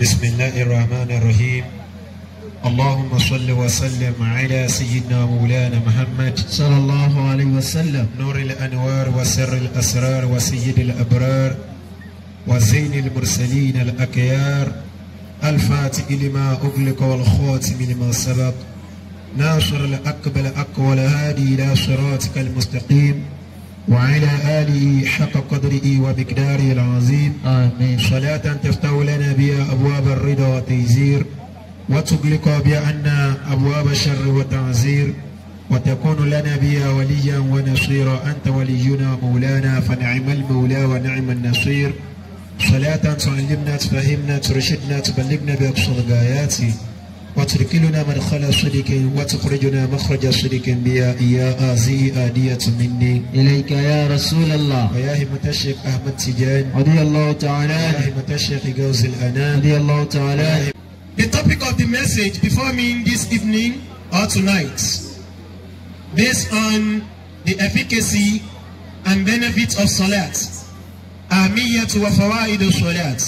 بسم الله الرحمن الرحيم اللهم صل وسلم على سيدنا مولانا محمد صلى الله عليه وسلم نور الأنوار وسر الأسرار وسيد الأبرار وزين المرسلين الأكيار الفاتح لما أغلق والخاتم لما سبق ناصر الأقبل أقوى الهادي إلى صراطك المستقيم وعلى آله حق قدره ومقداره العظيم آمين صلاة تفتح لنا بها أبواب الرضا والتيسير وتغلق بها عنا أبواب الشر والتعزير وتكون لنا بها وليا ونصيرا أنت ولينا مولانا فنعم المولى ونعم النصير صلاة تعلمنا تفهمنا ترشدنا تبلغنا بأقصى الغايات وتركلنا مدخل صدق وتخرجنا مخرج صدق بها يا آزي آدية مني إليك يا رسول الله ويا همة الشيخ أحمد تجان رضي الله تعالى ويا عنه همة الشيخ جوز الأنام رضي الله تعالى عنه The topic of the message before me this evening or tonight, based on the efficacy and benefits of Salat, Ahmiyatu wa Fawaidu Salat.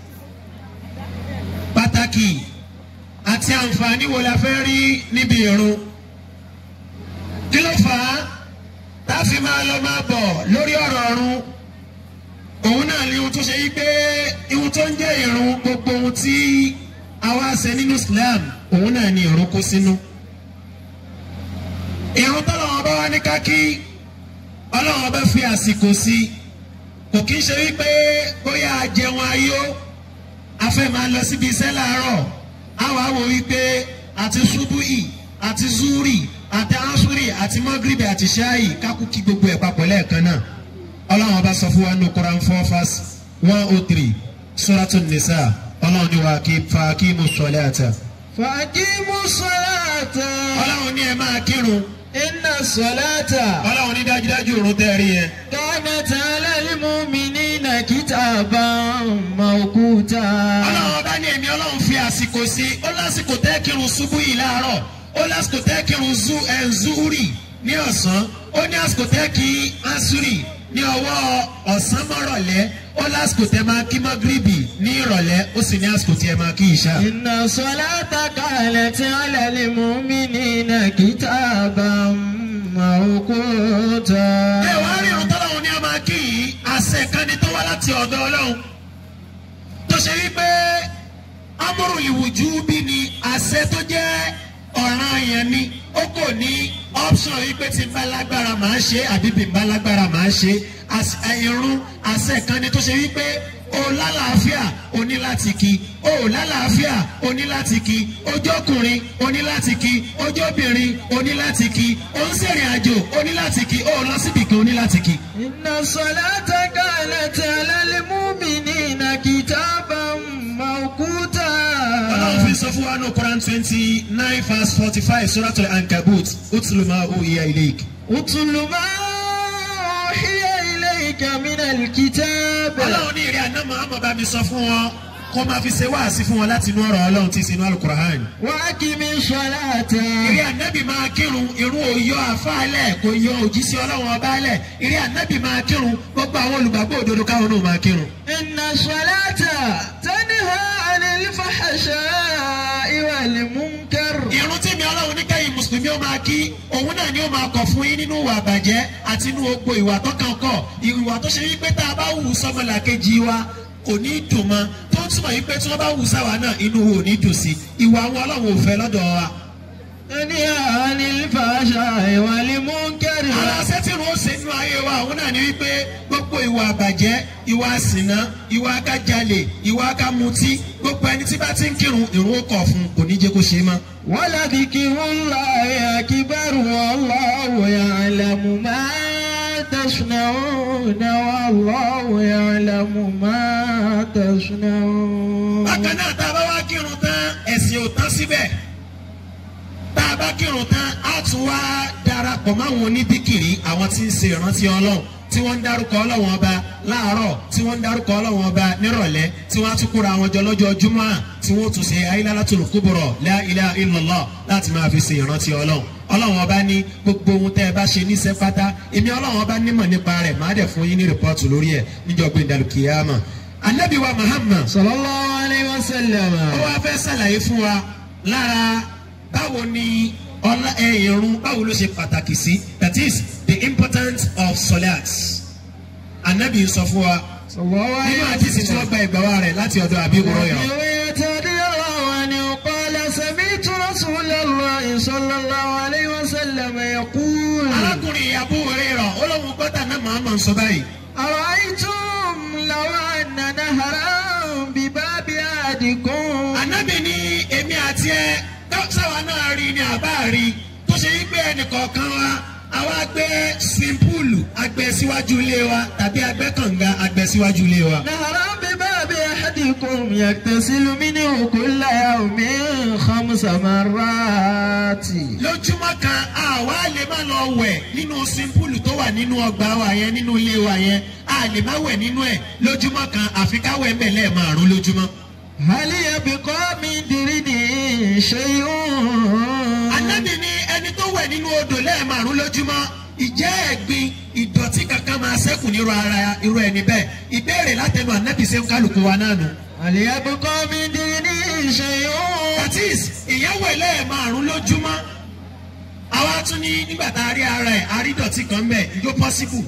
Pàtàkì àti àǹfààní wo la fẹ́ rí níbi ìrun? Kí ló fà á? Tá a fi máa lọ máa bọ̀ lórí ọ̀rọ̀ ọ̀run. Òun náà ni ohun tó ṣe yí pé ihun tó ń jẹ́ ìrun gbogbo ohun tí àwa ṣe nínú Islam òun náà ni ìrun kó sínú. ìrun tọ́lọ́wọ́n bá wá ní kákí ọlọ́wọ́n bá fi àsìkò sí i kò kí ń ṣe wípé bóyá a jẹun ayó a fẹ́ máa lọ síbi iṣẹ́ láàárọ̀ a wàá wò wípé àti ṣubúì àti zuri àti asuri àti mọ́gìrìbì àti ṣáì kákú kí gbogbo ẹ̀ papọ̀ lẹ́ẹ̀kan náà ọlọ́wọ́n bá sọ fún wa ní Quran four verse one oh three Suratun Nisa ọlọ́run ní wa kí fa kí mo sọlẹ̀ àtà. فأقيموا الصلاة ọlọ́run ní ẹ máa kírun. إن الصلاة ọlọ́run ní dájúdájú òrùn tẹ́rí yẹn. كانت على المؤمنين كتابا موقوتا ọlọ́run ọba ní èmi ọlọ́run fi àsìkò sí ó lásìkò tẹ́ kírun ṣubú yìí láàárọ̀ ó lásìkò tẹ́ kírun zu ẹ̀ zúrì ní ọ̀sán ó ní àsìkò tẹ́ kí asúrì ní ọwọ́ ọ̀sán mọ́rọ̀lẹ́ ó lásìkò tẹ́ máa kí mọ́gírìbì ní ìrọ̀lẹ́ ó sì ní àsìkò tí ẹ máa kí ìṣá. إن الصلاة كانت على المؤمنين كتابا موقوتا ẹ wá rí irun tọ́lọ́run ní a máa kí yìí àṣẹ kan ni tó wá láti ọ̀dọ̀ ọlọ́run tó ṣe wípé amúrù ìwùjú bí ni àṣẹ tó jẹ́ ọ̀ràn yẹn ni ó kò ní option wípé tí n bá lágbára màá ṣe àbí bí n bá lágbára màá ṣe Àṣ- irun àṣẹ kan ni tó ṣe wípé o lálàáfíà o ní láti kí o ò lálàáfíà o ní láti kí ojú ọkùnrin o ní láti kí ojú obìnrin o ní láti kí o ń ṣèrìn àjò o ní láti kí o ò lọ síbì kan o ní láti kí. إن الصلاة كانت على المؤمنين كتابا موقوتا ọlọ́run fi sọ fún wa ní Quran twenty nine verse forty five suratul ankabut utuluma uhiya ilayk. اتل ما أوحي إليك من الكتاب ọlọ́run ní ìrìn àná Muhammad bá mi sọ fún wọn kó máa fi ṣe wáàsí fún wọn láti inú ọ̀rọ̀ ọlọ́run tí sinú alukur'an. وأقم الصلاة ìrìn ànábì máa kírun irun òyọ àfáàlẹ̀ kò yọ òjíṣẹ́ ọlọ́run ọba alẹ̀ ìrìn ànábì máa kírun gbogbo àwọn olùgbàgbọ́ òdodo káwọn náà máa kírun. إن الصلاة تنهى عن الفحشاء والمنكر irun tí mi ọlọ́run ní kẹ́yìn mùsùlùmí ó máa kí òun náà ni ó máa kọ̀ fún yín nínú ìwà àbàjẹ́ àti inú gbogbo ìwà tó kàn kọ̀ ìwà tó ṣe wípé tá a bá wù sọ́mọlàkejì wa kò ní í dùn mọ́ tó ń túmọ̀ wípé tí wọ́n bá wù sáwa náà inú wo ò ní dùn sí ìwà àwọn ọlọ́run ò fẹ́ lọ́dọ̀ wa. تنهى عن الفحشاء والمنكر ara sẹ́tìrún ó ṣe nínú ayé wa òun náà ni wípé gbogbo ìwà àbàjẹ́ ìwà àsìná ìwà akájalè ìwà akámutí gbogbo ẹni tí bá ti ń kírun ìrun ó kọ̀ fún kò ní jẹ́ kó ṣe é mọ́. ولذكر الله أكبر والله يعلم ما تصنعون والله يعلم ما تصنعون bákan náà tá a bá wá kírun tán ẹ̀sìn ò tán síbẹ̀ tá a bá kírun tán á tún wá darapọ̀ máwọn onídìkìrì àwọn tí ń ṣe ìrántí ọlọ́run tí wọ́n ń dárúkọ ọlọ́run ọba láàárọ̀ tí wọ́n ń dárúkọ ọlọ́run ọba nírọ̀lẹ́ tí wọ́n á tún kóra àwọn jọ lọ́jọ́ júmọ́ tí wọ́n tún ṣe ayélujára kúbọ̀rọ̀ la ilaha illallah láti máa fi ṣe ìrántí ọlọ́run ọlọ́run ọba ní gbogbo ohun tẹ́ ẹ bá ṣe níṣẹ́ pátá èmi ọlọ́run ọba nímọ̀ nípa rẹ̀ máa dẹ̀ fún yín ní rìpọ́ọ̀tù lórí ẹ̀ níjọ́ gbẹ̀dàlùkìyàmọ̀ anabi wa muhammad صلى الله عليه وسلم ó wá fẹ́ ṣàlàyé fún wa lára báwo ni ọlá ẹ ìrun báwo ló ṣe pàtàkì sí that is the importance of solat anabi sọ fún wa صلى الله nínú عليه àdìsí tí wọ́n وسلم gba ìgbà wa rẹ̀ láti ọ̀dọ̀ àbí wúrọ̀yọ̀ رضي الله عنه قال سمعت رسول الله صلى الله عليه وسلم يقول arákùnrin Abu Hurairah olóhùn gbọ́dọ̀ náà Muhammad sọ báyìí أرأيتم لو أن نهرا بباب أحدكم anabi ní èmi àti ẹ sáwa náà rí ni àbá rí tó ṣe wípé ẹnìkọ̀ọ̀kan wa àwa gbé swimming pool agbẹ́ síwájú ilé wa tàbí agbẹ́ kànga agbẹ́ síwájú ilé wa. نهرا بباب أحدكم يغتسل منه كل يوم خمس مرات lójúmọ́ kan àwa lè má lọ wẹ̀ nínú simpulu tó wà nínú ọgbà wa yẹn nínú ilé wa yẹn a lè má wẹ̀ nínú ẹ̀ lójúmọ́ kan àfi ká wẹ̀ mbẹ̀ lẹ́ẹ̀márùn lójúmọ́. هل يبقى من درنه شيء anábì ní ẹni tó wẹ̀ nínú odò lẹ́ẹ̀márùn lójúmọ́ ìjẹ́ ẹ̀gbin ìdọ̀tí kankan máa ṣẹ́kù nírú ara irú ẹni bẹ́ẹ̀ ìbéèrè látẹnu anábì ṣe ń kálukú wa náà nù. هل يبقى من درنه شيء that is ìyàwó ẹ̀ lẹ́ẹ̀márùn lójúmọ́ àwa tún ní nígbà tá a rí ara ẹ̀ àrídọ̀tí kan bẹ̀ ìjó possible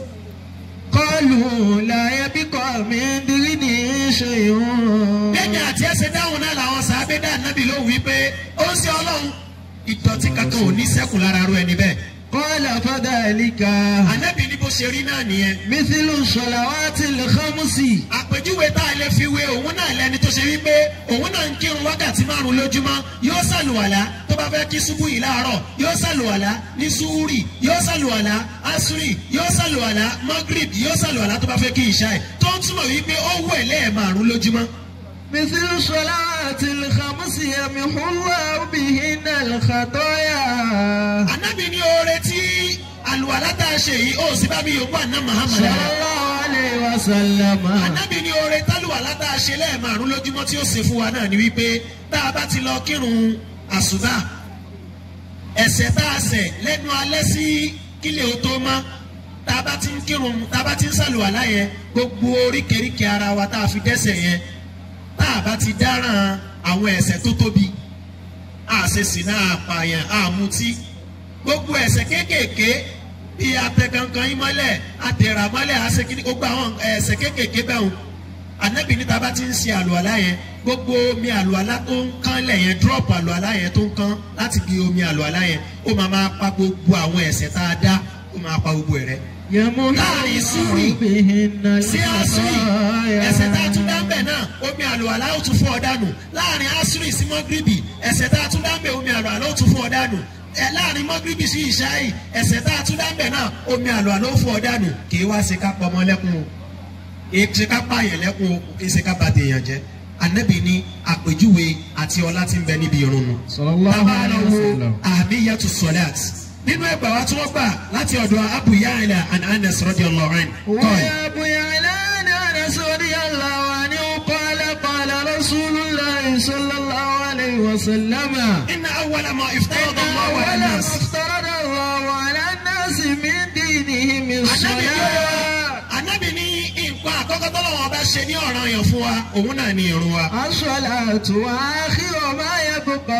قالوا لا يبقى من درنه شيء lẹ́yìn àti ẹsẹ̀ dáhùn náà làwọn sàábé dá nábì ló wí pé ó ń ṣe ọlọ́run ìdọ̀tí kankan ò ní sẹ́kù lára ru ẹni bẹ́ẹ̀. قال فذلك ànábì ní bó ṣe rí náà nìyẹn. مثل الصلوات الخمس àpèjúwe tá a lè fi wé òun náà lẹni tó ṣe wípé òun náà ń kírun wákàtí márùn lójúmọ́ yóò ṣàlùwàlá tó bá fẹ́ kí ṣubú yìí láàárọ̀ yóò ṣàlùwàlá ní súúrì yóò ṣàlùwàlá asúrì yóò ṣàlùwàlá magrib yóò ṣàlùwàlá tó bá fẹ́ kí ìṣáì tó ń túmọ̀ wípé ó wẹ̀ lẹ́ẹ̀márùn lójúmọ́. مثل الصلوات الخمس يمحو الله بهن الخطايا ànábì ní oore tí àlùwàlá tá a ṣe yìí ó sì bá mi yòókù àná Muhammad صلى rárá. الله عليه وسلم ànábì ní oore tálùwàlá tá a ṣe lẹ́ẹ̀márùn lójúmọ́ tí ó ṣe fún wa náà ni wípé tá a bá ti lọ kírun àsùbá ẹ̀ṣẹ̀ tá a ṣẹ̀ lẹ́nu alẹ́ sí kílẹ̀ ó tó mọ́ tá a bá ti ń kírun tá a bá ti ń ṣàlùwàlá yẹn gbogbo oríkèéríkèé ara wa tá a fi dẹ́ṣẹ̀ yẹn tá a bá ti dáràn àwọn ẹ̀ṣẹ̀ tó tóbi àṣesìnà àpààyàn àmutí gbogbo ẹ̀ṣẹ̀ kéékèèké bí atẹkankan yín mọ́lẹ̀ atẹ̀rà mọ́lẹ̀ àṣekínní gbogbo àwọn ẹ̀ṣẹ̀ kéékèèké bẹ́ẹ̀ o anabi níta bá ti ń ṣe àlùwàlá yẹn gbogbo omi àlùwàlá tó ń kán lẹ̀ yẹn drop àlùwàlá yẹn tó ń kán láti bí omi àlùwàlá yẹn ó máa máa pa gbogbo àwọn ẹ̀ṣẹ̀ tá a dá ó máa pa gbogbo ẹ̀ rẹ́ يمحو láàrin súrì الله بهن sí àṣírí ẹ̀ṣẹ̀ tá a tún dá ń الخطايا bẹ̀ náà omi àlùwàlá ó tún fọ́ ọ dànù láàrin àṣírí sí mọ́gírìbì ẹ̀ṣẹ̀ tá a tún dá ń bẹ̀ omi àlùwàlá ó tún fọ́ ọ dànù ẹ láàrin mọ́gírìbì sí ìṣáì ẹ̀ṣẹ̀ tá a tún dá ń bẹ̀ náà omi àlùwàlá ó fọ́ ọ dànù kì í wá ṣe ká pọ̀ ọmọ lẹ́kùn o kì í ṣe ká pààyàn lẹ́kùn o kì í ṣe ká bà tèèyàn jẹ́ anabi ní àpèjúwe àti ọlá tí ń bẹ níbi irun nu صلى الله tábà lọ عليه wo وسلم àmìyàtú sọlát nínú ẹgbàá wa tí wọ́n gbà láti ọ̀dọ̀ Abu Ya'la and Anas radiyallahu anhu kọ́ ẹ̀. ويا ابو يعلان انس رضي الله عنه قال قال رسول الله صلى الله عليه وسلم إن أول ما افترض الله على أول ما الناس افترض الله على الناس من دينهم Ànábì الصلاة Ànábì ní nǹkan àkọ́kọ́ tọ́lọ́wọ́ bá ṣe ní ọ̀ràn yẹn fún wa òun náà ní irun wa. الصلاة وآخر ما يبقى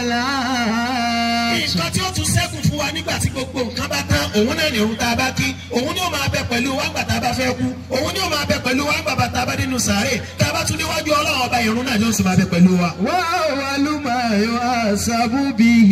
الصلاة nǹkan tí ó tún ṣẹ́kù fún wa nígbà tí gbogbo nǹkan bá tán òun náà ní irun tá a bá kí òun ni ó máa bẹ pẹ̀lú wa ńgbà tá a bá fẹ́ kú òun ni ó máa bẹ pẹ̀lú wa ńgbà tá a bá nínú sàárè tá a bá tún níwájú Ọlọ́run ọba irun náà ni ó sì máa bẹ pẹ̀lú wa. وأول ما يحاسب به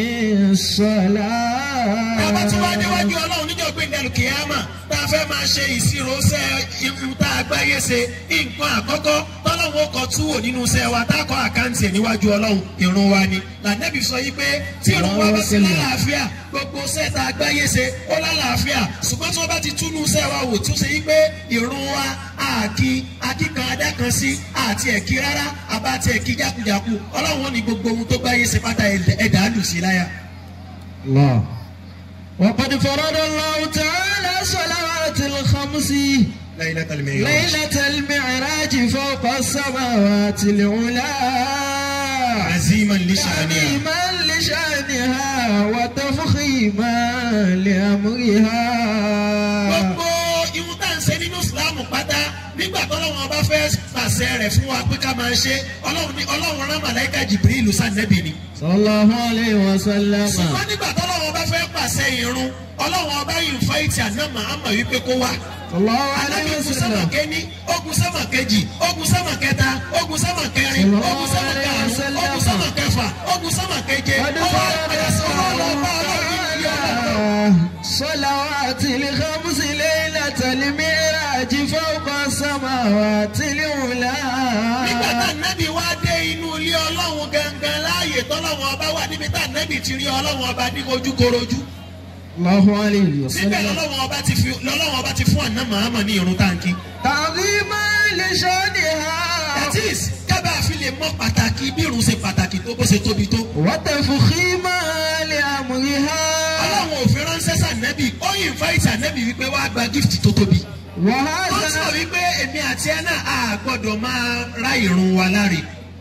الصلاة tá a bá tún wá níwájú Ọlọ́run níjọ́ gbé ndẹ̀lù kìámà tá a fẹ́ máa ṣe ìṣirò ṣẹ́ irun tá a gbáyé ṣe nǹkan àkọ́kọ́ tọ́lọ́run ó kọ túwò nínú iṣẹ́ wa tá a kọ́ àkáǹtì ẹ̀ níwájú Ọlọ́run irun wa ni lànàbì sọ yí pé tí irun wa bá ti lálàáfíà gbogbo iṣẹ́ tá a gbáyé ṣe ó lálàáfíà ṣùgbọ́n tí wọ́n bá ti túnú iṣẹ́ wa wò tó ṣe yí pé irun wa àkí akíkan adákan sí àti ẹ̀kí rárá àbá àti ẹ̀kí jákujàku Ọlọ́run ní gbogbo ohun tó gbáyé ṣe pátá ẹ̀dá lù sí láyà. الله وقد فرض الله تعالى صلوات الخمس Laylatul Mi'raj. ليلة المعراج فوق السماوات العلى عزيما لشأنها تعظيما لشأنها وتفخيما لأمرها gbogbo ihun tá à ń ṣe nínú ìsìlámù pátá nígbà tọ́lọ́wọ́n ọba fẹ́ pàṣẹ rẹ̀ fún wa pé ká máa ṣe ọlọ́run ní ọlọ́run rán màláìka jìbìrìlù sànẹ́bì ni. sallallahu alayhi wa sallam. ṣùgbọ́n nígbà tọ́lọ́wọ́n ọba fẹ́ pàṣẹ ìrun ọlọ́run ọba yìí fẹ́ ìtì àná màámà wípé kó wá. sallallahu Ànábì alayhi wa ogun sẹ́mà sallam. kéní ogun sẹ́mà kejì ogun sẹ́mà kẹta ogun sẹ́mà kẹrin ogun sẹ́mà karùn-ún ogun sẹ́mà kẹfà ogun sẹ́mà keje ọwọ́ àpẹẹrẹ sọ̀rọ̀ ọlọ́ba ọlọ́run yìí ọlọ́run. صلوات الخمس ليلة المعراج فوق السماوات العلى nígbà tá nẹ́bí wá dé inú ilé ọlọ́run gangan láàyè tọ́lọ́run ọba wà níbi tá nẹ́bí ti rí ọlọ́run ọba ní ojúkorojú الله عليه síbẹ̀ وسلم lọ́lọ́run ọba ti fi lọ́lọ́run ọba ti fún àná màámà ní irun táǹkì. تعظيما لشانها that is kábà fi lè mọ pàtàkì bí irun ṣe pàtàkì tó bó ṣe tóbi tó. وتفخيما لأمرها ọlọ́run òfin ránṣẹ́ sànẹ́bì ó yìn fáìtì ànẹ́bì wípé wàá gba gift tó tóbi. wọ́n sọ وهذا wípé èmi àti ẹ náà a gbọ́dọ̀ máa ra irun wa láre.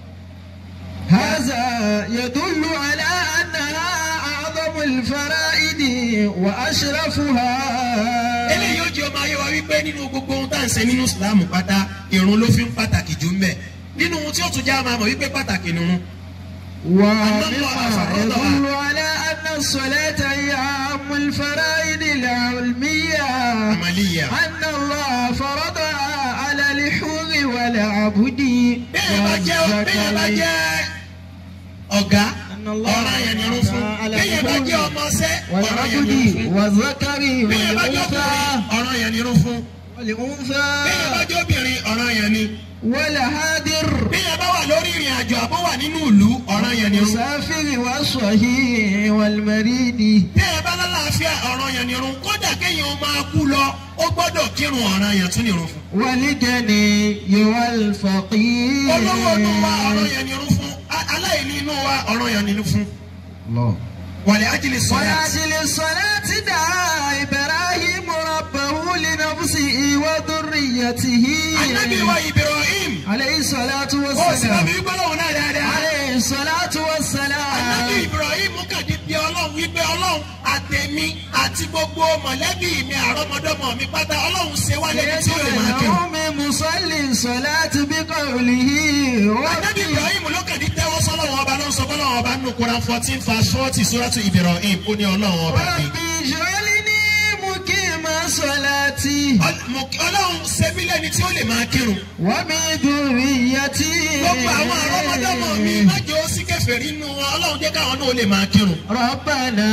هذا يدل على أنها أعظم الفرائض وأشرفها eléyìí ó jẹ́ ọmọ ayé wa wípé nínú gbogbo ohun tá à ń ṣe nínú ìsìlámù pátá irun ló fi ń pàtàkì jù ń bẹ̀. nínú ohun tí ó tún jẹ́ àmọ́ àmọ́ wípé pàtàkì nìrun. ومما يدل على أن الصلاة هي أهم الفرائض العلمية àmàlíyà. أن الله فرضها على الحر والعبد bẹ́ẹ̀ bá jẹ́ bẹ́ẹ̀ bá والذكر jẹ́ ọ̀gá ọ̀ràn yẹn nìrun fún. bẹ́ẹ̀ bá jẹ́ ọmọọṣẹ́ ọ̀ràn yẹn nìrun والعبد fún. والذكر bẹ́ẹ̀ bá jẹ́ والأنثى ọkùnrin ọ̀ràn yẹn nìrun fún. bẹ́ẹ̀ bá والأنثى jẹ́ obìnrin ọ̀ràn yẹn ni. والهادر bẹ́ẹ̀ bá wà lórí ìrìn àjò àbó wà nínú ìlú ọ̀ràn yẹn nìrun. المسافر والصحيح والمريض bẹ́ẹ̀ bá lálàáfíà ọ̀ràn yẹn nìrun kódà kéèyàn máa kú lọ ó gbọ́dọ̀ kírun ọ̀ràn yẹn tún nìrun fún. والجني والفقير olówó inú wa ọ̀ràn yẹn nìrun fún a- aláìní inú wa ọ̀ràn yẹn nìrun fún. الله wàlẹ̀ ajílẹ̀ sọ̀rọ̀ ولأجل الصلاة دعا إبراهيم ربه لنفسه وذريته anabi wa ibrahim عليه الصلاة ó sì bá والسلام mi gbọ́dọ̀ náà dáadáa. عليه الصلاة anabi والسلام ibrahim kàdé bí ọlọ́run wípé ọlọ́run àtẹ̀mí àti gbogbo mọ̀lẹ́bí mi àrọ́mọdọ́mọ mi pátá ọlọ́run ṣe wá lẹ́ni tí ó lè máa kírun. يدعو من مصلي الصلاة بقوله anabi ربي ibrahim ló kàdé tẹ́wọ́ sọ́lọ́run ọba ló ń sọ fọ́lọ́run ọba nínú Quran fourteen verse forty suratu ibrahim ó ní ọlọ́run ọba mi. ربي اجعلني مقيم صلاتي Ọl- mo- ọlọ́run ṣe mí lẹ́ni tí ó lè máa kírun. ومن ذريتي gbogbo àwọn àrọ́mọdọ́mọ mi májò sí kèfèrí nínú wọn ọlọ́run jẹ́ káwọn náà ó lè máa kírun. ربنا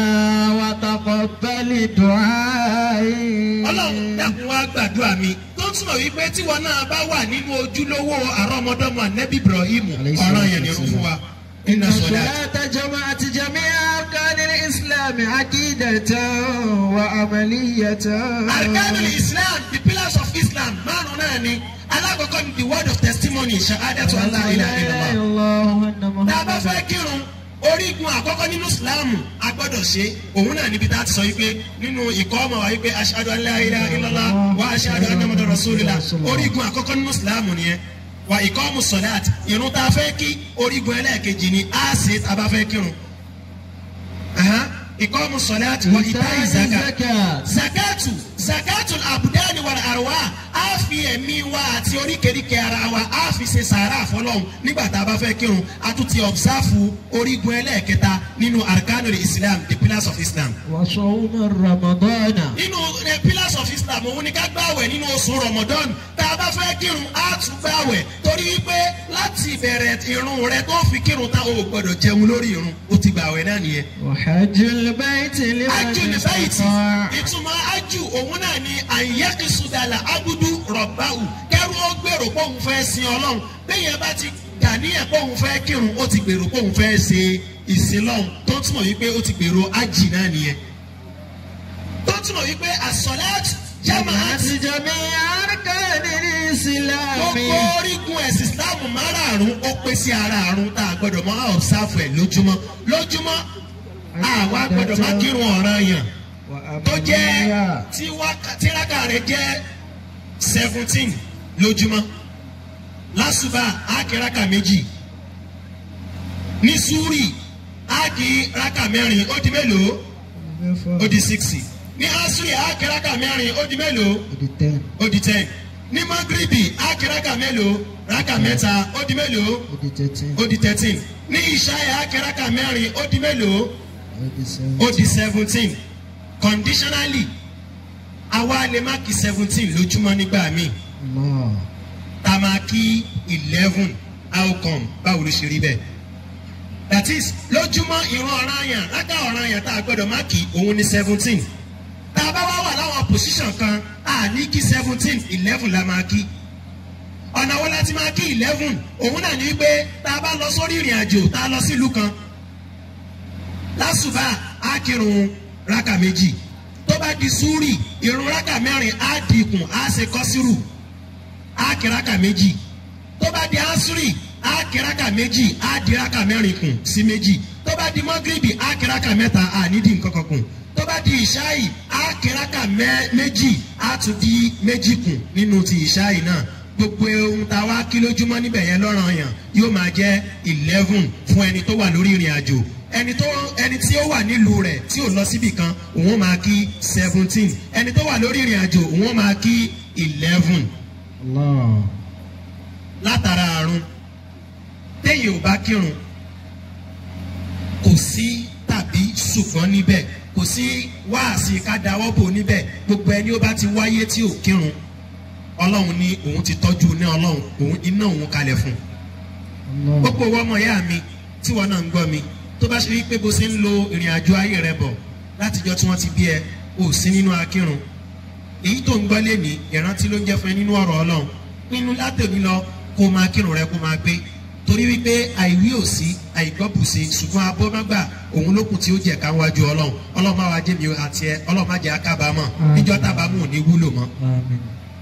وتقبل دعائي ọlọ́run dákun wá gbàdúrà mi tó túmọ̀ wípé tíwọ náà bá wà nínú ojúlówó àrọ́mọdọ́mọ nẹ́bí ibrahim ọ̀ràn yẹn ni ó fún wa. iná sọ̀dá. الصلاة جمعت جميع أركان الإسلام عقيدة وعملية arkanul islam the pillars of islam márùn náà ni alákọ̀ọ́kọ́ ni the word of testimony shahadatu allah ilaha illallah. الله أن tá a bá fẹ́ محمدا kírun orígun àkọ́kọ́ nínú ìsìláàmù a gbọ́dọ̀ ṣe òun náà níbi tá a ti sọ wípé nínú ìkọ́ ọmọ wa wípé aṣáájú aláìlá ilọ́lá wa aṣáájú anamọ́dọ̀ rasulillah orígun àkọ́kọ́ nínú ìsìláàmù nìyẹn wa ìkọ́ ọmọ sọ̀dáàtì irun tá a fẹ́ kí orígun ẹlẹ́ẹ̀kejì ni a ṣe tá a bá fẹ́ kírun Aha, ìkọ́ ọmọ sọ̀dáàtì wa ìta ìzàkà الزكاة zakatu zakatu abudani wal arwa a fi ẹ̀mí wa àti oríkèéríkèé ara wa a fi ṣe sàárà fọlọ́hún nígbà tá a bá fẹ́ kírun a tún ti ọ̀bsáfù orígun ẹlẹ́ẹ̀kẹta nínú arkanul islam the pillars of islam. وصوم رمضان nínú the pillars of islam òun ni ká gbàwẹ̀ nínú oṣù ramadan tá a bá fẹ́ kírun a tún gbàwẹ̀ torí pé láti ìbẹ̀rẹ̀ irun rẹ tó fi kírun tá o gbọ́dọ̀ jẹun lórí irun o ti gbàwẹ̀ náà nìyẹn وحج البيت ájù لمن ní báyìí استطاع ìtumọ̀ ájù òun náà ni àyẹ́kìsúdàlà abudu rọ̀báwù kẹ́rù ó gbèrò pé òun fẹ́ sin ọlọ́run bẹ́yẹn bá ti dà níyẹn pé òun fẹ́ kírun ó ti gbèrò pé òun fẹ́ ṣe ìsinlọ́hun tó túmọ̀ wípé ó ti gbèrò ájì náà nìyẹn tó túmọ̀ wípé àsọ̀láàtì jamaat جمعت جميع أركان الإسلام gbogbo orígun ẹ̀sìn ìsìláàmù márààrún ó pé sí ara àrùn tá a gbọ́dọ̀ máa ọ̀sáfù ẹ̀ lójúmọ́ lójúmọ́ àwa gbọ́dọ̀ máa kírun ọ̀ràn yàn tó jẹ́ وأمنية tí wákà- tíráka rẹ̀ jẹ́ seventeen lójúmọ́ lásùbà ákìráka méjì ní súrì ákìráka mẹ́rin ó di mélòó ó di sixty ní asúrì ákìráka mẹ́rin ó di mélòó ó di ten ní magribi ákì rákà mélòó rákà mẹ́ta ó di mélòó ó di thirteen ó di thirteen ní ìṣáyà ákì rákà mẹ́rin ó di mélòó ó di seven ó di seventeen conditionally àwa lè má kí seventeen lójúmọ́ nígbà míì Allah tá a máa kí eleven outcome báwo ló ṣe rí bẹ́ẹ̀ that is lójúmọ́ ìran ọ̀ràn àyàn lákà ọ̀ràn àyàn tá a gbọ́dọ̀ má kí òun ní seventeen tá a bá wá wà láwọn position kan a ní kí seventeen eleven la máa kí ọ̀nà wo la ti máa kí eleven òun náà ní pé tá a bá lọ sórí ìrìn àjò tá a lọ sílùú kan lásùbà á kírun rákà méjì tó bá di súrì irun rákà mẹ́rin á dínkù á ṣe kọ́sírù á kí rákà méjì tó bá di asúrì á kí rákà méjì á di rákà mẹ́rin kù sí méjì tó bá di mọ́gìrìbì á kí rákà mẹ́ta á nídìí nǹkan kan kù tó bá di ìṣáì á kí rákà mẹ́- méjì á tún di méjì kù nínú ti ìṣáì náà gbogbo ohun tá a wá kí lójúmọ́ níbẹ̀ yẹn lọ́ràn yàn yóò máa jẹ́ eleven fún ẹni tó wà lórí ìrìn àjò ẹni tó ẹni tí ó wà nílùú rẹ̀ tí ò lọ síbì kan òun máa kí seventeen ẹni tó wà lórí ìrìn àjò òun máa kí eleven Allah látara àrùn téèyàn ò bá kírun kò sí tàbí ṣùgbọ́n níbẹ̀ kò sí wáàsí ká dáwọ́ bò níbẹ̀ gbogbo ẹni ó bá ti wáyé tí ò kírun ọlọ́run ní òun ti tọ́jú ní ọlọ́run òun iná òun kalẹ̀ fún un Allah gbogbo owó ọmọ ìyá mi tí wọn náà ń gbọ́ mi tó bá ṣe rí pé bó ṣe ń lo ìrìn àjò ayé rẹ bọ̀ látijọ́ tí wọ́n ti bí ẹ ò sí nínú akírun èyí tó ń gbọ́ lé ní ìrántí ló ń jẹ́ fún ẹ nínú ọ̀rọ̀ ọlọ́run nínú látòní lọ kó máa kírun rẹ kó máa gbé torí wípé àìwí ò sí àìgbọ́bùsí ṣùgbọ́n abọ́mágbà òun lókun tí ó jẹ́ ká wájú ọlọ́run ọlọ́run máa wá jẹ́ mi àti ẹ ọlọ́run má jẹ́ akábàámọ̀ níjọ́ tábàámọ̀ ò ní wúlò mọ́ Amin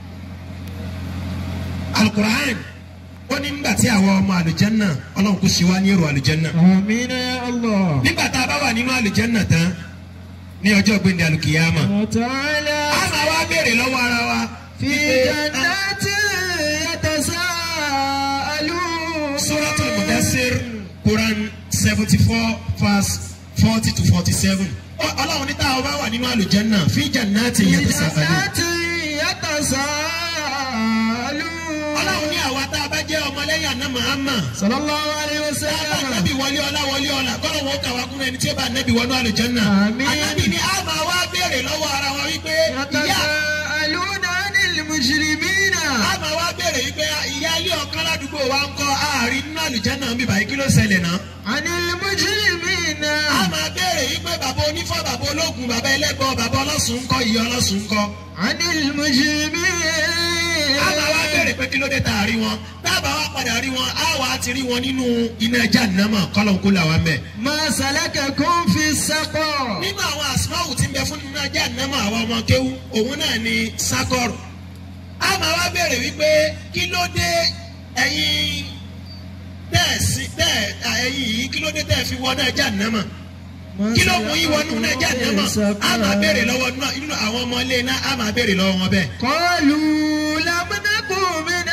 alukur'an ó ní nígbà tí àwọn ọmọ àlùjẹ́nà ọlọ́run kò ṣe wá ní èrò àlùjẹ́nà Amin ya Allah nígbà tá a bá wà nínú àlùjẹ́nà tán ní ọjọ́ gbẹ̀ndẹ̀ àlùkìyàmà wa ta'ala a máa wá béèrè lọ́wọ́ ara wa fi jannati yatasaalun suratul mudassir quran seventy four verse forty to forty seven ọlọ́run ní táwọn bá wà nínú àlùjẹ́nà fi jannati fi yatasaalun jannati yatasaalun ọlọ́run ní àwa tá a bá jẹ́ ọmọlẹ́yìn àná Muhammad sallallahu alayhi wa sallam Ànábì wọlé ọlá wọlé ọlá kọ́lọ̀ wọn kà wá kúrò ẹni tí ó bá ànábì wọnú àlùjànnà. Àmín. Ànábì ni a máa wá béèrè lọ́wọ́ ara wa wípé ìyá yatasaalun anil mujrimina a máa wá béèrè wípé ìyá ilé ọ̀kan ládùúgbò wa ń kọ́ ààrin nínú àlùjànnà ń bíbá yìí kí ló ṣẹlẹ̀ náà. anil mujrimina A máa béèrè wípé bàbá onífọ́ bàbá ológun bàbá ẹlẹ́gbọ́ bàbá ọlọ́sùn ń kọ́ ìyá ọlọ́sùn ń kọ́. anil mujrimina A máa wá béèrè pé kí ló dé tá a rí wọn. Dábàá wá padà rí wọn, a wà á ti rí wọn nínú iná Jahannama kọ́lọ̀ ń kó làwọn mẹ́. ma salakakum fi saqar nínú àwọn àsìmáwù tí ń bẹ fún nínú ajá ànámọ àwọn ọmọ kéwú òun náà ni sakọrù a máa wá béèrè wípé kí ló dé ẹ̀yin tẹ́ sí tẹ́ ẹ̀yin yìí kí ló dé tẹ́ fi wọnú ajá ànámọ kí ló mú yín wọnú ajá ànámọ a máa béèrè lọ́wọ́ nínú àwọn ọmọ ilé náà a máa béèrè lọ́wọ́ wọn bẹ́ẹ̀. قالوا لم نكن من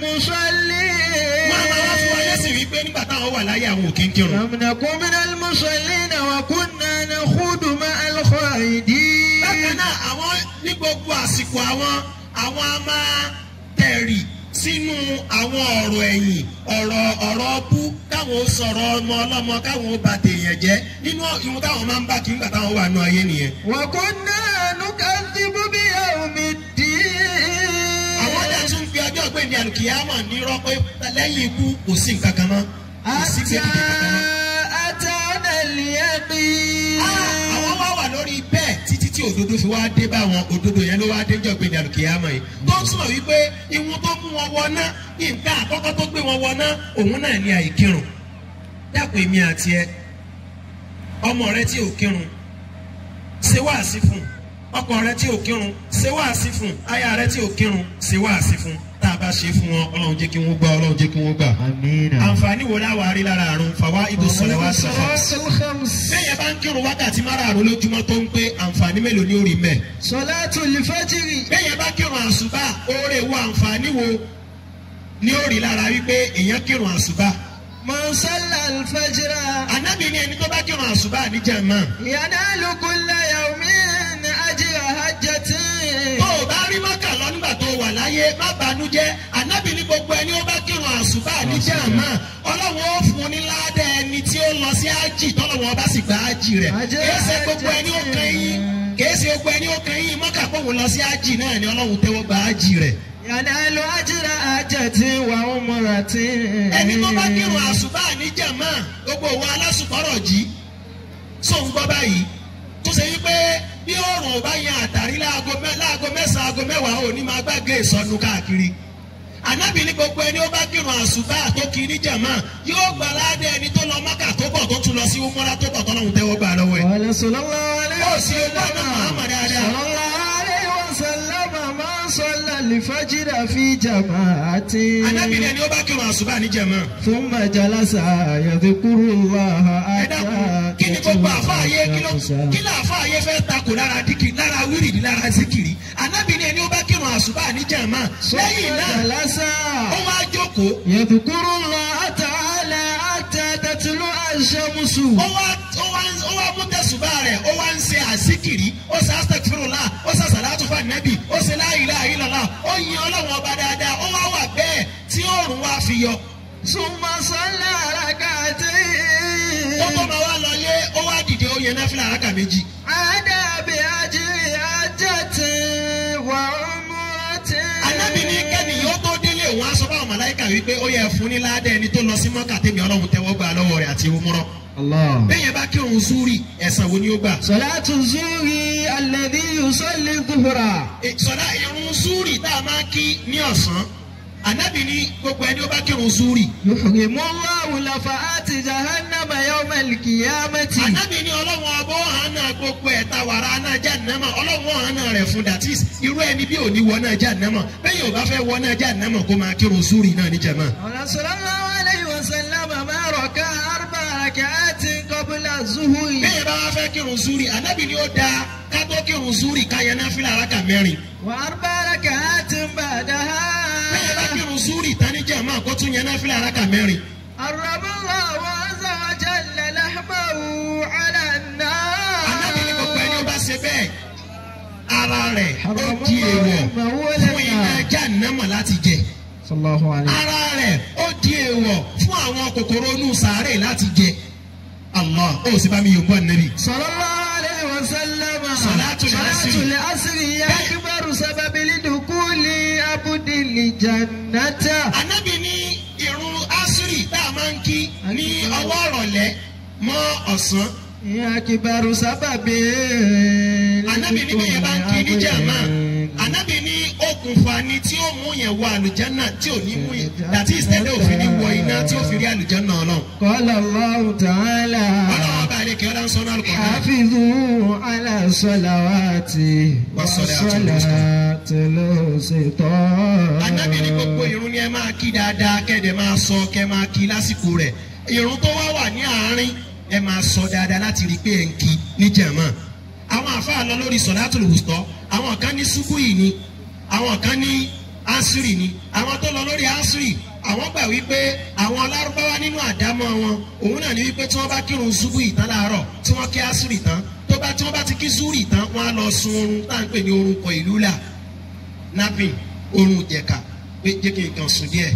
المصلين wọ́n á máa wá fún wa lẹ́sìn wípé nígbà táwọn wà láyé àwọn òkè ń kírun. لم نكن من المصلين وكنا نخوض مع الخائدين bákan náà àwọn ní gbogbo àsìkò àwọn àwọn a máa tẹ̀rì sínú àwọn ọ̀rọ̀ ẹ̀yìn ọ̀rọ̀ ọ̀rọ̀ ọbú káwọn ó sọ̀rọ̀ ọmọ ọlọ́mọ káwọn ó bà tèèyàn jẹ́ nínú ìhun táwọn máa ń bá kí nígbà táwọn wà nù ayé nìyẹn. وكنا نكذب بيوم الدين àwọn ọjà tún fi ọjọ́ gbé ní alùkìyàmọ̀ ní rọ́pẹ́ lẹ́yìn ikú kò sí nǹkan kan mọ́ kò sí حتى gbẹ́dìdì kankan mọ́. أتانا اليقين Ah, àwọn wá wà lórí bẹ́ẹ̀ títí tí òdodo fi wá dé bá wọn òdodo yẹn ló wá dé jọ gbé ní alùkìyàmọ̀ yìí tó ń sọ wípé ìwọ̀n tó mú wọn wọná nǹkan àkọ́kọ́ tó gbé wọn wọná òun náà ní àìkírun dàpọ̀ èmi àti ẹ ọmọ rẹ tí ò kírun ṣe wáàsí fún ọkọ rẹ tí ò kírun ṣe wáàsí fún aya rẹ tí ò kírun ṣe wáàsí fún tá a bá ṣe fún wọn ọlọ́run jẹ́ kí wọ́n gbà ọlọ́run jẹ́ kí wọ́n gbà. آمين àǹfààní wo láwa rí lára àrùn fàwa ibùsọ̀rẹ̀ wá sọ̀rọ̀ الصلاة الخمس bẹ́ẹ̀ bá ń kírun wákàtí márààrún lójúmọ́ tó ń pé àǹfààní mélòó ní orí mẹ́. صلاة الفجر bẹ́ẹ̀ bá kírun àṣùbà oore wo àǹfààní wo ní orí lára wípé èèyàn kírun àṣùbà. من صلى الفجر ànábì ní ẹni tó bá kírun àṣùbà ní jàmá. ينال كل يوم أجر حجة tó o bá rí mọ́kà lọ nígbà tó o wà láyé má banújẹ́ ànábì ní gbogbo ẹni ó bá kírun àṣùbà ní jàmá ọlọ́run ó fún un ní ládà ẹni tí ó lọ sí ájì tọ́lọ́wọ́n bá sì gba ájì rẹ̀ kìí ṣe gbogbo ẹni ó kan yín kìí ṣe gbogbo ẹni ó kan yín mọ́kà kó wọn lọ sí ájì náà ni ọlọ́run tẹ́wọ́ gba ájì rẹ̀. Yanalu ajra ajati wa umrati. ẹni tó bá kírun àṣùbà ní jàmá gbogbo òwò alásùpọ̀rọ̀ jí só ń gbọ́ báyìí tó ṣe wípé bí oòrùn ò bá yan àtàrí láago mẹ́- láago mẹ́sàn-án aago mẹ́wàá ò ní máa gbàgbé ìsọnù káàkiri ànábì ní gbogbo ẹni ó bá kírun àṣùbà tó kí ní jàmá yóò gbà ládé ẹni tó lọ mọ́kà tó bọ̀ tó tún lọ sí umura tó bọ̀ tó lọ́hùn tẹ́wọ́ gbà lọ́wọ́ ẹ̀. Qala sallallahu alayhi ó wa sì gbọ́ ọ̀nà Muhammad dáadáa. sallallahu alayhi wa sallam man salla al-fajra fi jama'ati. ànábì ní ẹni ó bá kírun àṣùbà ní jàmá. Thumma jalasa yadhkuru Allaha ẹ dákun kí ni gbogbo àfáàyè kí ló kí ló àfáàyè fẹ́ takò lára díkì lára wírìdì lára zikiri ànábì ní ẹni ó bá kírun àṣùbà ní jàmá lẹ́yìn náà jalasa ó wá jókòó yadhkuru Allaha ta'ala hatta tatlu'a ash-shamsu. ó wá ó wá ó wá mú tẹ̀sùbà rẹ̀ ó wá ń ṣe àzikiri ó ṣe astaghfirullah ó ṣe salatu fún ànábì ó ṣe la ilaha illallah ó yin ọlọ́run ọba dáadáa ó wá wà bẹ́ẹ̀ tí òòrùn wá fi yọ Summa salla rak'atayn. ó tó máa wá lọlé ó wá dìde ó yẹn náfìlà àràkà méjì Ada bi ajri hajjati wa umrati. ànábì ní kẹ́ni yóò tó délé òun aṣọ báwọn màláìkà wípé ó yẹ fún ní ládẹ́ ẹni tó lọ sí mọ́kà tèmi ọlọ́run tẹ́wọ́ gbà lọ́wọ́ rẹ̀ àti umrah Allah. bẹ́ẹ̀ yẹn bá kírun zuri ẹ̀sán wo ni ó gbà Salatu zuhri alladhi yusalli dhuhra. sọ̀dá irun zuri tá a máa kí ní ọ̀sán ànábì ní gbogbo ẹni ó bá kírun zuri يحرم الله لفعات جهنم يوم القيامة ànábì ní ọlọ́run ọbọ̀ hànà gbogbo ẹ̀ta wàrà náà jàǹnàmà ọlọ́run hànà rẹ̀ fún that is irú ẹni bí òní wọ náà jàǹnàmà bẹ́ẹ̀ yóò bá fẹ́ wọ náà jàǹnàmà kó máa kírun zuri náà ní jàmá. قال صلى الله عليه وسلم ما ركع أربع ركعات قبل الظهر bẹ́ẹ̀ bá wá fẹ́ kírun zuri ànábì ní ó dáa ká tó kírun zuri ká yẹn náà fi làrákà mẹ́rin وأربع ركعات بعدها bẹ́ẹ̀ bá kírun zuri tani jàmá kó tún yẹn náà fi làrákà mẹ́rin. حرم الله عز وجل لحمه على ànábì ní gbogbo ẹni ó النار bá ṣe bẹ́ẹ̀ ara rẹ̀ ó di èèwọ̀ fún iná jàǹnàmà láti jẹ. صلى الله عليه ara rẹ̀ ó di èèwọ̀ fún àwọn kòkòrò inú sàárè láti jẹ. Allah ó sì bá mi yòókù ànábì. صلى الله عليه وسلم صلاة العصر. صلاة العصر هي أكبر سبب لدخول عبد الجنة ànábì ní irun asiri tá a máa ń kí ní ọwọ́ ọ̀rọ̀lẹ́ mọ́ ọ̀sán. هي أكبر سبب ànábì ní bẹ́ẹ̀ bá ń kí ní jàmá. ànábì ní okùnfà ni tí ó mú yẹn wọ àlùjánà tí ò ní mú yẹn dàtí ìsẹ́lẹ̀ òfin ní wọ iná tí ó fi rí àlùjánà ọlọ́run. قال الله تعالى ọlọ́run bá ilé kí ọlọ́run sọ náà lùkọ́ náà. حافظوا على الصلوات والصلاة الوسطى Ànábì ní gbogbo irun ni ẹ máa kí dáadáa kẹ́ẹ̀dẹ̀ máa sọ kẹ́ máa kí lásìkò rẹ̀. Irun tó wá wà ní àárín ẹ máa sọ dáadáa láti rí i pé ẹ̀ ń kí ní jàmá. Àwọn àfáà lọ lórí sọ̀dátùlù wùsọ̀. Àwọn kan ní ṣubú yìí ni. Àwọn kan ní ásírì ni. Àwọn tó lọ lórí ásírì. Àwọn gbà wípé àwọn lárúbáwá nínú àdámọ́ wọn. Òun náà ní wípé tí wọ́n bá kírun ṣubú yìí tán láàárọ̀ tí wọ́n kí ásírì tán. Tó bá tí wọ́n bá ti kí zúrì tán, wọ́n á lọ sun oorun tá à ń pè ní orúkọ ìlú là napping oorun jẹ̀ka pé jẹ́ kí n kàn sùn díẹ̀.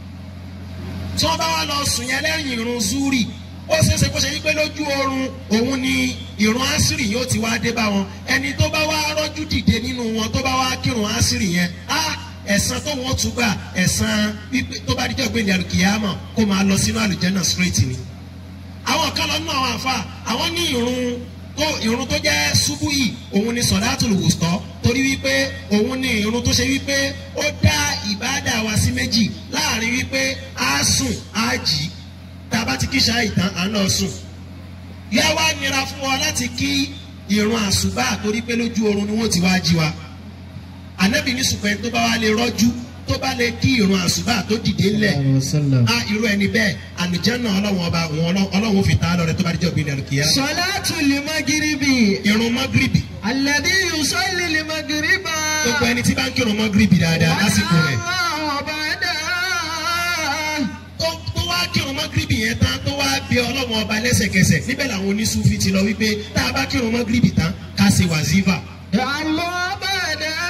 tí wọ́n bá wá lọ sùn yẹn lẹ́yìn irun zuri ó ṣeéṣe kó ṣe wípé lójú oorun òun ni irun asiri yóò ti wá dé bá wọn ẹni tó bá wá rọ́jú dìde nínú wọn tó bá wá kírun asiri yẹn á ẹ̀san tó wọ́n tún gbà ẹ̀san wípé tó bá díjọ́ gbé ní alùkìyàmọ̀ kó máa lọ sínú àlùjẹ́nà straight ni. àwọn kan lọ nínú àwọn àfa àwọn ní irun tó irun tó jẹ́ ṣubú yìí òun ni sọ̀dátùlù wùsọ̀ torí wípé òun ni irun tó ṣe wípé ó dá ìbáàdà wa sí méjì láàrin wípé á sùn á jì í tá a bá ti kí ṣáà ìtàn à ń lọ sùn. yá wá nira fún wa láti kí irun àṣùbà torí pé lójú oorun ni wọ́n ti wá jí wa. ànábì ní ṣùgbọ́n ẹni tó bá wá lè rọ́jú tó bá lè kí irun àṣùbà tó dìde ńlẹ̀ وسلم á irú ẹni bẹ́ẹ̀ àlùjànnà ọlọ́wọ́n ọba òun ọlọ́- ọlọ́wọ́n fi ta á lọ́rẹ́ tó bá díjọ́ gbé ní àlùkìyà. صلاة المغرب irun mọ́gìrìbì الذي يصلي المغرب gbogbo ẹni tí bá ń kírun mọ́gìrìbì dáadáa lásìkò rẹ̀ الله بعدها tó tó wá kírun mọ́gìrìbì yẹn tán tó wá bí ọlọ́wọ́n ọba lẹ́sẹ̀kẹsẹ̀ níbẹ̀ làwọn oníṣúfì ti lọ wípé tá a bá kírun mọ́gìrìbì tán ká ṣe wàzífà الله بعدها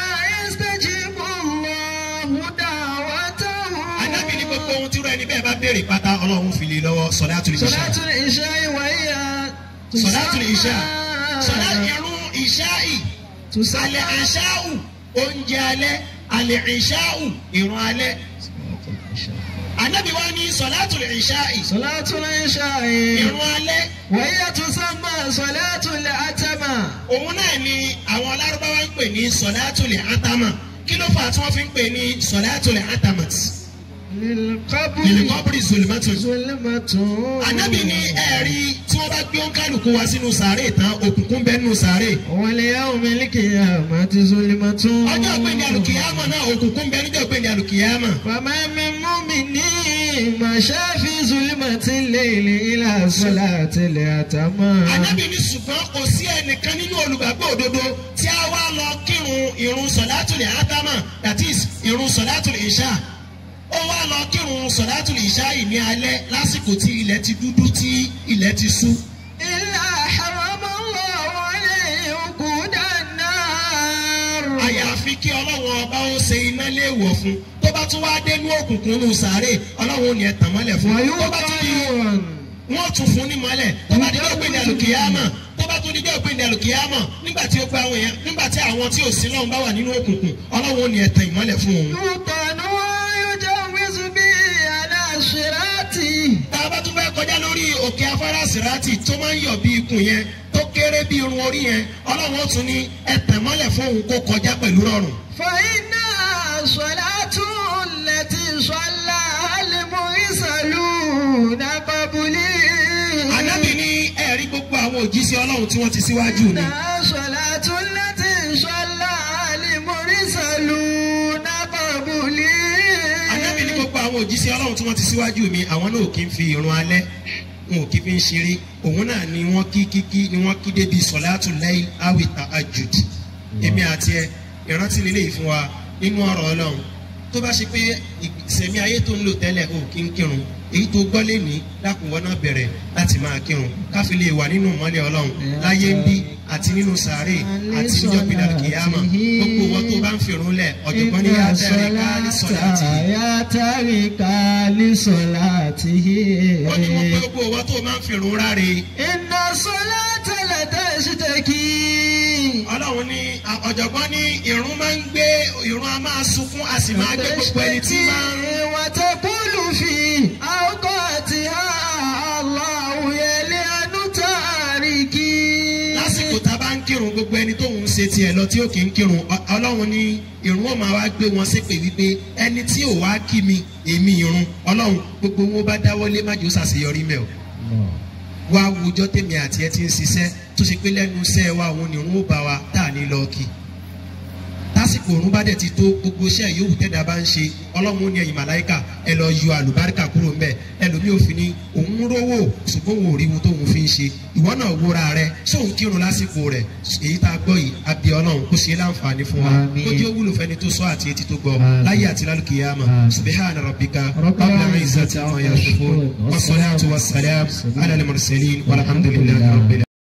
ẹni bẹ́ẹ̀ bá béèrè pátá ọlọ́run fi lè lọ́wọ́ sọ̀dáàtù ìṣá صلاة العشاء وهي sọ̀dáàtù ìṣá sọ̀dá irun ìṣáì تسمى alẹ́ ìṣáù oúnjẹ alẹ́ alẹ́ ìṣáù irun alẹ́ anabi wa ní sọ̀dáàtù ìṣáì صلاة العشاء irun alẹ́ وهي تسمى صلاة العتمة òun náà ni àwọn alárúbáwá ń pè ní sọ̀dáàtù àtàmà kí ló fà á tí wọ́n fi ń pè ní sọ̀dáàtù àtàmà للقبر nìlùkọ́bìrì zulmatu ظلمة anabi ní ẹ̀rí tí wọ́n bá gbé òǹkàlùkù wá sínú sàárè tán òkùnkùn bẹ́ẹ̀ nù sàárè واليوم القيامة ظلمة ọjọ́ ìpínlẹ̀ alùkìyàmọ̀ náà òkùnkùn bẹ́ẹ̀ níjọ́ ìpínlẹ̀ alùkìyàmọ̀ فما من مؤمن مشى في ظلمة الليل إلى صلاة العتمة anabi ní ṣùgbọ́n kò sí ẹnìkan nínú olùgbàgbọ́ òdodo tí a wá lọ kírun irun sọ̀látùlẹ̀ ádámà that is irun sọ̀látùlẹ̀ ìṣá ó wá lọ kírun sọ̀látùlẹ̀ ìṣá yìí ní alẹ́ lásìkò tí ilẹ̀ ti dúdú tí ilẹ̀ ti ṣú إلا حرم الله عليه وقود النار àyàfi kí ọlọ́run ọba ó ṣe iná léèwọ̀ fún tó bá tún wá dé ní òkùnkùn nù sàárè ọlọ́run ò ní ẹ̀ tàn mọ́lẹ̀ fún tó bá tún di ويقال wọ́n tún fún ní mọ́lẹ̀ tó bá dídọ́ pé ní alùkìyàmọ̀ tó bá tún dídọ́ pé ní alùkìyàmọ̀ nígbà tí ó gba àwọn èèyàn nígbà tí àwọn tí ò sí lọ́hùn bá wà nínú òkùnkùn ọlọ́run ò ní ẹ̀tàn ìmọ́lẹ̀ fún òun. يوطن ويجوز به على صراطه tá a bá tún fẹ́ kọjá lórí òkè afárá sìrátì tó máa ń yọ̀ bí ikùn yẹn tó kéré bí irun orí yẹn ọlọ́run ó tún ní ẹ̀tàn mọ́lẹ̀ fún òun kó kọjá pẹ̀lú rọrùn. فإنها صلاة التي صلاها المرسلون قبلي ànábì ní ẹ̀rí gbogbo àwọn òjíṣẹ́ ọlọ́run tí wọ́n ti síwájú ni. إنها صلاة التي صلاها المرسلون قبلي ànábì ní gbogbo àwọn òjíṣẹ́ ọlọ́run tí wọ́n ti síwájú mi àwọn náà ò kí ń fi irun alẹ́ wọn ò kí fi ń ṣeré òun náà ni wọ́n kí kíkí ni wọ́n kí débi sọ̀láàtù lẹ́yìn awìta ajud èmi àti ẹ ìrántí lílé yìí fún wa nínú ọ̀rọ̀ ọlọ́run tó bá ṣe pé ìsẹ̀mí ayé tó ń lò tẹ́lẹ̀ ò kí ń kírun èyí tó gbọ́ lé ní lákùnwọ́ náà bẹ̀rẹ̀ láti máa kírun káfí lè wà nínú ìmọ́lẹ̀ ọlọ́run láyé ń bí àti nínú sàárè àti níjọ́ pinnu kìyàmà gbogbo wọn tó bá ń fi irun lẹ̀ ọ̀jọ̀gbọ́n ní yá tẹ̀lé ká ní sọ̀láàtì يا تارك لصلاته ó ní mo pé gbogbo wọn tó máa ń fi irun ráre إن الصلاة لتشتكي ọlọ́run ní à- ọ̀jọ̀gbọ́n ní irun máa ń gbé irun a máa sunkún a sì máa gbé gbogbo ẹni tí máa ń وتقول في أوقاتها الله يلعن تاركي lásìkò tá a bá ń kírun gbogbo ẹni tó ń ṣe tiẹ̀ lọ tí ó kì í kírun ọ- ọlọ́run ní irun ó máa wá gbé wọn ṣépè wípé ẹni tí ò wá kí mi èmi irun ọlọ́run gbogbo wọn bá dáwọ́lé má jò ṣàṣeyọrí mẹ́ o wá wùjọ́ tèmi àti ẹ ti ń ṣiṣẹ́ tó ṣe pé lẹ́nu iṣẹ́ wa òun ni irun ó bá wa tá à ní lọ kí tásìkò òun bá dẹ̀ ti tó gbogbo iṣẹ́ yòówù tẹ́dá bá ń ṣe ọlọ́run ó ní ẹ̀yìn màláìkà ẹ lọ yọ àlùbáríkà kúrò ńbẹ ẹlòmíì òfin ni òun ń rówó ṣùgbọ́n òun ò rí ohun tóun fi ń ṣe ìwọ náà wúra rẹ sóun kírun lásìkò rẹ èyí tá a gbọ́ yìí abẹ́ ọlọ́run kó ṣe é láǹfààní fún wa Àmín. kó jẹ́ ó wúlò fẹ́ni tó sọ àti etí tó gbọ́ Àmín. láyé àti lálùkìyàmà Àmín. subhana rabbika ربنا rabbil izzati amma yasifun wa salatu wa salam ala al-mursalin walhamdulillahi rabbil